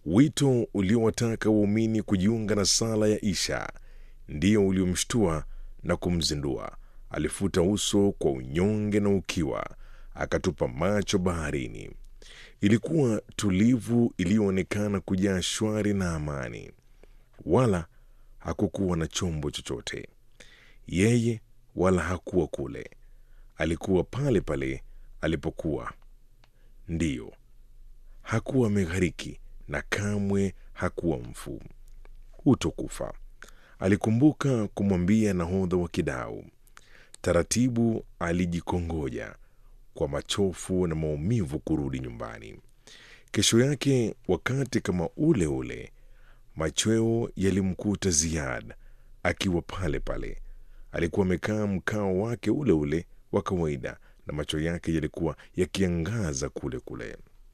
Wito uliowataka waumini kujiunga na sala ya Isha ndio uliomshtua na kumzindua. Alifuta uso kwa unyonge na ukiwa, akatupa macho baharini. Ilikuwa tulivu, iliyoonekana kujaa shwari na amani, wala hakukuwa na chombo chochote. Yeye wala hakuwa kule, alikuwa pale pale alipokuwa. Ndiyo, hakuwa ameghariki na kamwe hakuwa mfu. Hutokufa, alikumbuka kumwambia nahodha wa kidau. Taratibu alijikongoja kwa machofu na maumivu kurudi nyumbani. Kesho yake wakati kama ule ule, machweo yalimkuta Ziad akiwa pale pale. Alikuwa amekaa mkao wake ule ule wa kawaida, na macho yake yalikuwa yakiangaza kule kule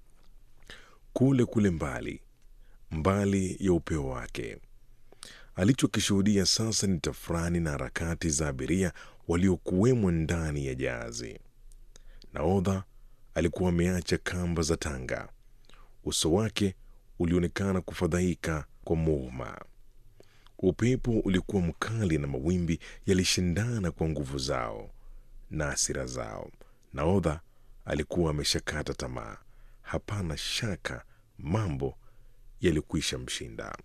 kule kule mbali mbali ya upeo wake. Alichokishuhudia sasa ni tafrani na harakati za abiria waliokuwemo ndani ya jahazi. Nahodha alikuwa ameacha kamba za tanga. Uso wake ulionekana kufadhaika kwa muhuma. Upepo ulikuwa mkali na mawimbi yalishindana kwa nguvu zao na hasira zao. Nahodha alikuwa ameshakata tamaa. Hapana shaka mambo yalikwisha mshinda.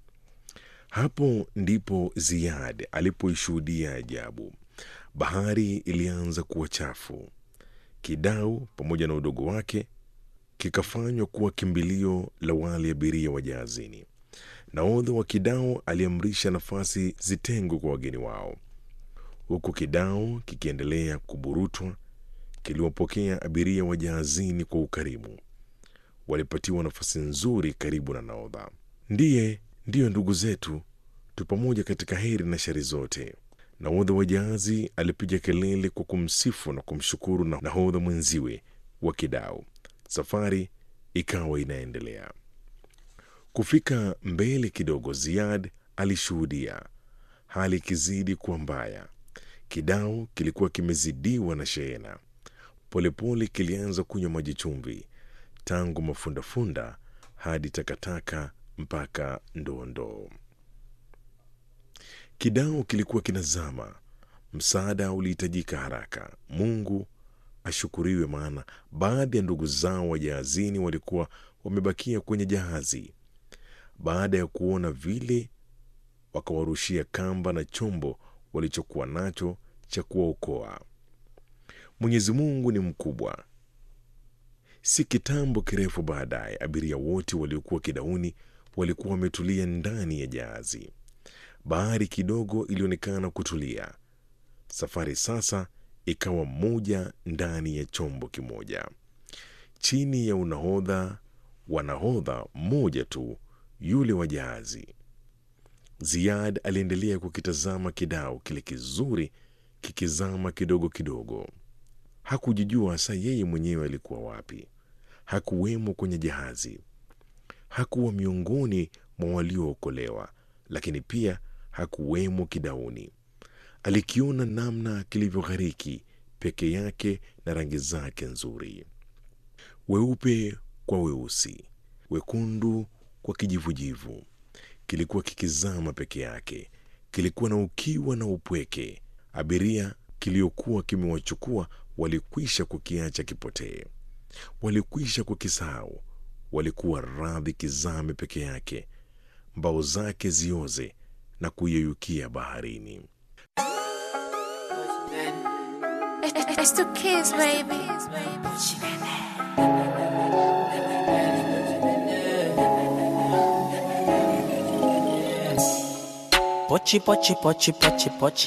Hapo ndipo Ziad alipoishuhudia ajabu. Bahari ilianza kuwa chafu. Kidau pamoja na udogo wake kikafanywa kuwa kimbilio la wale abiria wa jahazini. Nahodha wa kidau aliamrisha nafasi zitengwe kwa wageni wao, huku kidau kikiendelea kuburutwa. Kiliwapokea abiria wa jahazini kwa ukarimu. Walipatiwa nafasi nzuri karibu na nahodha. Ndiye ndiyo ndugu zetu, tu pamoja katika heri na shari zote. Nahodha wa jahazi alipiga kelele kwa kumsifu na kumshukuru na nahodha mwenziwe wa kidau. Safari ikawa inaendelea. Kufika mbele kidogo, Ziad alishuhudia hali ikizidi kuwa mbaya. Kidau kilikuwa kimezidiwa na shehena. Polepole kilianza kunywa maji chumvi, tangu mafundafunda hadi takataka mpaka ndoondoo. Kidau kilikuwa kinazama. Msaada ulihitajika haraka. Mungu ashukuriwe, maana baadhi ya ndugu zao wa jahazini walikuwa wamebakia kwenye jahazi. Baada ya kuona vile, wakawarushia kamba na chombo walichokuwa nacho cha kuwaokoa. Mwenyezi Mungu ni mkubwa. Si kitambo kirefu baadaye, abiria wote waliokuwa kidauni walikuwa wametulia ndani ya jahazi. Bahari kidogo ilionekana kutulia. Safari sasa ikawa moja ndani ya chombo kimoja, chini ya unahodha wa nahodha mmoja tu, yule wa jahazi. Ziad aliendelea kukitazama kidau kile kizuri kikizama kidogo kidogo. Hakujijua hasa yeye mwenyewe alikuwa wapi. Hakuwemo kwenye jahazi, hakuwa miongoni mwa waliookolewa, lakini pia hakuwemo kidauni. Alikiona namna kilivyoghariki peke yake na rangi zake nzuri, weupe kwa weusi, wekundu kwa kijivujivu. Kilikuwa kikizama peke yake, kilikuwa na ukiwa na upweke. Abiria kiliokuwa kimewachukua walikwisha kukiacha kipotee, walikwisha kukisahau. Walikuwa radhi kizame peke yake, mbao zake zioze na kuyeyukia baharini. It's the kids, baby. Pochi pochi pochi pochi pochi